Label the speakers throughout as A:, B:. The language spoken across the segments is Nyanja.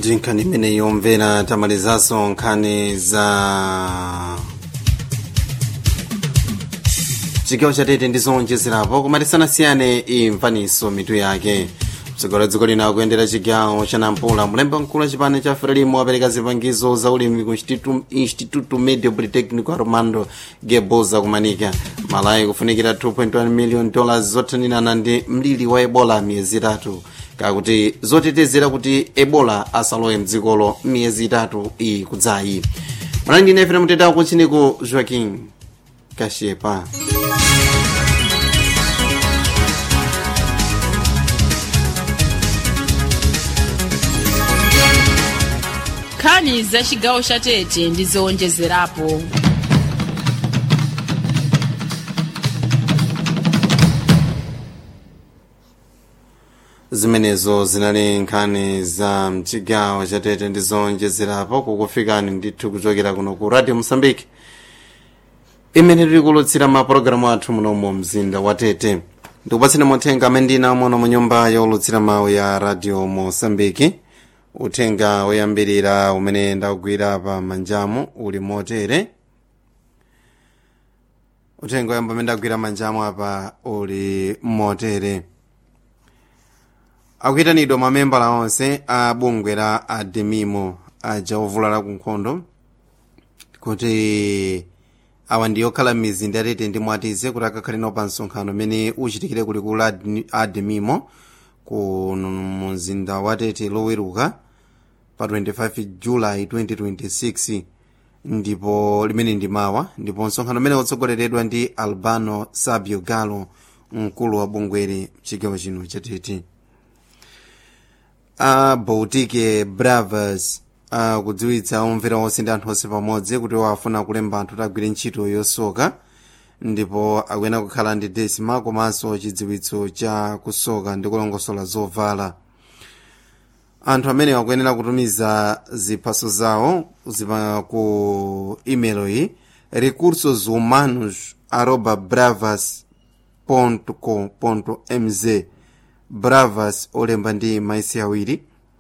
A: ndi nkhani imene yomvera tamalizanso nkhani za chigawo chatete ndi zowonjezerapo koma tisanasiyane imvaniso mitu yake mtsogoleri wa dziko lino akuyendera chigawo cha nampula mlembi mkulu wa chipani cha frelimo apereka zipangizo za ulimi ku Instituto- instituto medio politecnico armando geboza kumanika malayi kufunikira 2.1 million dollars zothanirana ndi mliri wa ebola miyezi itatu kakuti zotetezera kuti ebola asalowe mdzikolo miyezi itatu iyi kudzayi mwanangi ine fena mutetawo kuchiniko joaquin kashepa
B: nkhani za chigawo cha tete ndi zowonjezerapo
A: zimenezo zinali nkhani za mchigawo chatete ndi zowonjezerapo kukufikani ndithu kuchokera kuno ku radio mosambike imene tili kulutsira mapulogalamu athu munomu mzinda wa tete ndikupatseni muthenga amene ndina muno mu nyumba yolutsira mawu ya radio mosambiki uthenga woyambirira umene ndakugwira pa manjamu uli motere uthenga woyamba umene ndakugwira manjamu apa uli motere akuyitanidwa mamembala onse a bungwe la ademimo aja ovulala ku nkhondo kuti awa ndi okhala m'mizinda yatete ndi mwatize kuti akakhale nawo pa msonkhano umene uchitikire kulikulu la ademimo ku mu mzinda watete loweruka pa 25 julayi 2026 ndipo limene ndi mawa ndipo msonkhano umene utsogoleredwa ndi albano sabio galo mkulu wa bungweri mchigawo chino chatete a baltic bravas akudziwitsa omvera onse ndi anthu onse pamodzi kuti wafuna kulemba anthu tagwire ntchito yosoka ndipo akuyena kukhala ndi desima komanso chidziwitso cha kusoka ndi kulongosola zovala anthu amene akuyenera kutumiza ziphaso zawo zipa ku email iyi recursos humanos arroba bravas com mz bravas olemba ndi maisi awiri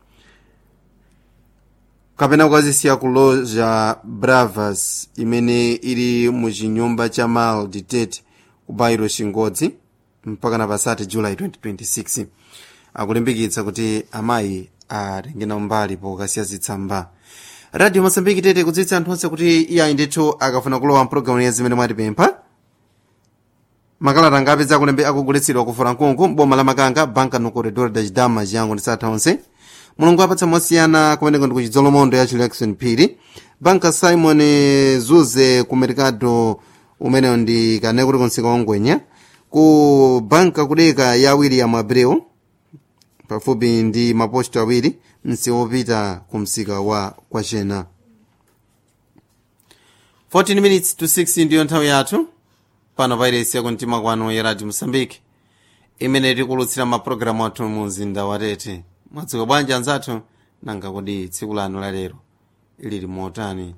A: kapena kukazisiya ku loja bravas imene ili mu chinyumba cha mal ditet ku bairo chingodzi mpaka na pasati julayi 2026 akulimbikitsa kuti amayi atenge nawo mbali pokasiya zitsamba radio mosambiki tete kudziwitsa anthu onse kuti iyayi ndithu akafuna kulowa mpulogalamu ya zimene mwatipempha makalata ngapi zakulembe akugulitsidwa ku furankunku boma la makanga banka no corredor da chidama chiyango ndi satha onse mulungu apatsa mosiyana kumeneko ndi ku chidzolomondo ya chilection phiri banka simon zuze ku mercado umenewo ndi kane kuti kunsika wangwenya ku banka kudeka ya william abreu pafupi ndi maposto awiri msewu wopita ku msika wa kwachena 14 minutes to 6 ndiyo nthawi yathu pano pairesi yakumtima kwanu ya radio mosambike imene tikulutsira mapulogalamu athu mu mzinda wa tete mwadzuka bwanji anzathu nanga kodi tsiku lanu lalero lili motani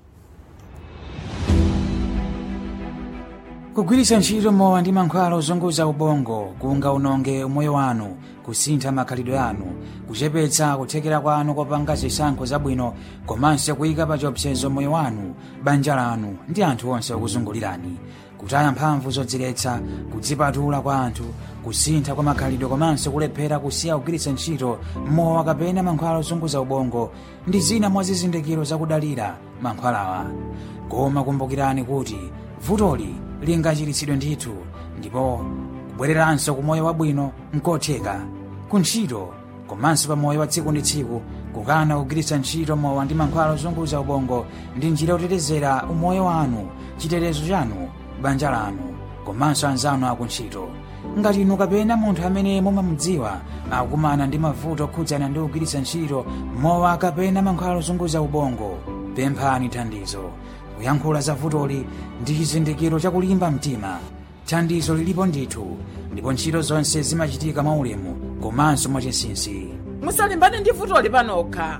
C: kugwiritsa ntchito mowa ndi mankhwala ozunguza ubongo kungaononge umoyo wanu kusintha makhalidwe anu kuchepetsa kuthekera kwanu kopanga zisankho zabwino komanso kuyika pa chiopsezo moyo wanu banja lanu ndi anthu onse okuzungulirani kutaya mphamvu zodziletsa kudzipatula kwa anthu kusintha kwa makhalidwe komanso kulephera kusiya kugwiritsa ntchito mowa kapena mankhwala ozunguza ubongo ndi zina mwa zizindikiro zakudalira mankhwalawa koma kumbukirani kuti vutoli lingachiritsidwe ndithu ndipo kubwereranso ku moyo wabwino nkotheka ku ntchito komanso pa moyo wa tsiku ndi tsiku kukana kugwiritsa ntchito mowa ndi mankhwala ozunguza ubongo ndi njira yotetezera umoyo wanu chitetezo chanu banja lanu komanso anzanu akuntchito ngati inu kapena munthu amene mumamudziwa akukumana ndi mavuto okhudzana ndi kugwiritsa ntchito mowa kapena mankhwala ozunguza ubongo pemphani thandizo kuyankhula za vutoli ndi chizindikiro chakulimba mtima thandizo lilipo ndithu ndipo ntchito zonse zimachitika mwaulemu komanso mwachinsinsi
B: musalimbane ndi vutoli panokha